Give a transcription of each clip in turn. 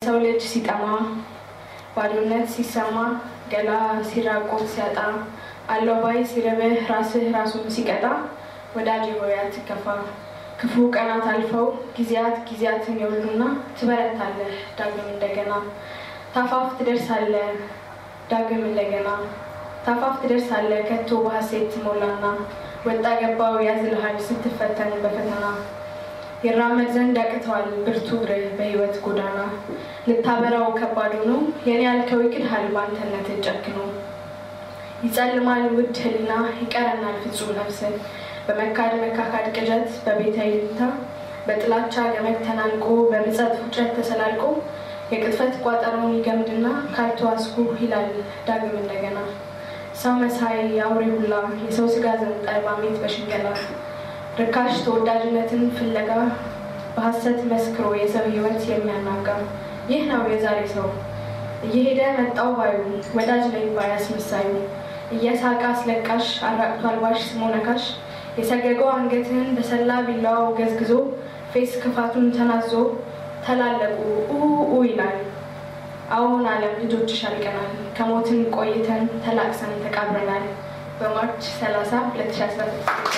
ሰው ልጅ ሲጠማ ባዶነት ሲሰማ ገላ ሲራቆት ሲያጣ አለው ባይ ሲርብህ ራስህ ራሱን ሲቀጣ ወዳጅ ሆይ አትከፋ ክፉ ቀናት አልፈው ጊዜያት ጊዜያትን ይወሉና ትበረታለህ ዳግም እንደገና ታፋፍ ትደርሳለህ ዳግም እንደገና ታፋፍ ትደርሳለህ ከቶ በሐሴት ትሞላና ወጣ ገባው ያዝልሃል ስትፈተን በፈተና ይራመድ ዘንድ ያቅተዋል ብርቱ እግርህ በህይወት ጎዳና ልታበራው ከባድ ሆኖ የኔ ያልከው ይክድሃል በአንተነት ጨክኖ ይጸልማል ውድ ህልና ይቀረናል ፍጹም ነፍስን በመካድ መካካድ ቅዠት በቤተ ይልታ በጥላቻ ገመድ ተናንቆ በምጸት ውጨት ተሰላልቆ የቅጥፈት ቋጠሮውን ይገምድና ካርቶ አስኩ ይላል ዳግም እንደገና ሰው መሳይ የአውሬ ሁላ የሰው ስጋ ዘንጣይ ባሜት በሽንገላ ርካሽ ተወዳጅነትን ፍለጋ በሐሰት መስክሮ የሰው ህይወት የሚያናጋ ይህ ነው የዛሬ ሰው እየሄደ መጣው ባዩ ወዳጅ ላይ ባይ አስመሳዩ እየሳቀ አስለቃሽ አራቅቶ አልባሽ ስሞ ነካሽ የሰገገው አንገትህን በሰላ ቢላዋው ገዝግዞ ፌስ ክፋቱን ተናዞ ተላለቁ ኡ ይላል። አሁን ዓለም ልጆችሽ አልቀናል ከሞትን ቆይተን ተላቅሰን ተቃብረናል። በማርች 30 2016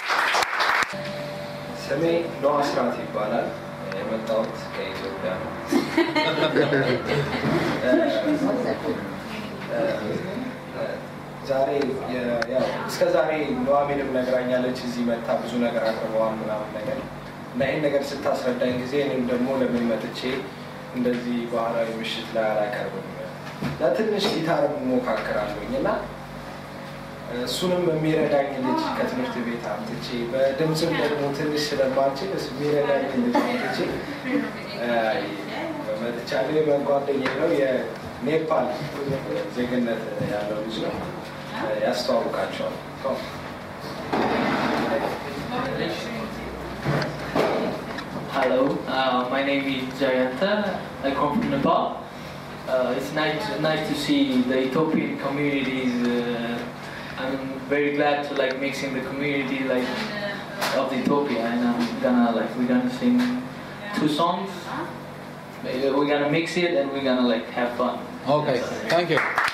ስሜ ኖህ አስራት ይባላል። የመጣሁት ከኢትዮጵያ ነው። ዛሬ ያው እስከ ዛሬ ኑሐሚንም ነግራኛለች። እዚህ መታ ብዙ ነገር አቅርበዋል ምናምን ነገር እና ይህን ነገር ስታስረዳኝ ጊዜ እኔም ደግሞ ለምን መጥቼ እንደዚህ ባህላዊ ምሽት ላይ አላቀርብም ለትንሽ ጊታር ሞካክራለሁኝ እና እሱንም የሚረዳኝ ልጅ ከትምህርት ቤት አምጥቼ በድምፅም ደግሞ ትንሽ ስለማልችል እሱ የሚረዳኝ ልጅ አምጥቼ መጥቻለሁ። ጓደኛዬ ነው፣ የኔፓል ዜግነት ያለው ልጅ ነው። ያስተዋውቃቸዋል። Hello, uh, my name is Jayanta. I come from Nepal. Uh, it's nice, nice to see the Ethiopian communities. Uh, I'm very glad to like mixing the community like of Ethiopia, and I'm gonna like we're gonna sing two songs. We're gonna mix it and we're gonna like have fun. Okay, thank you.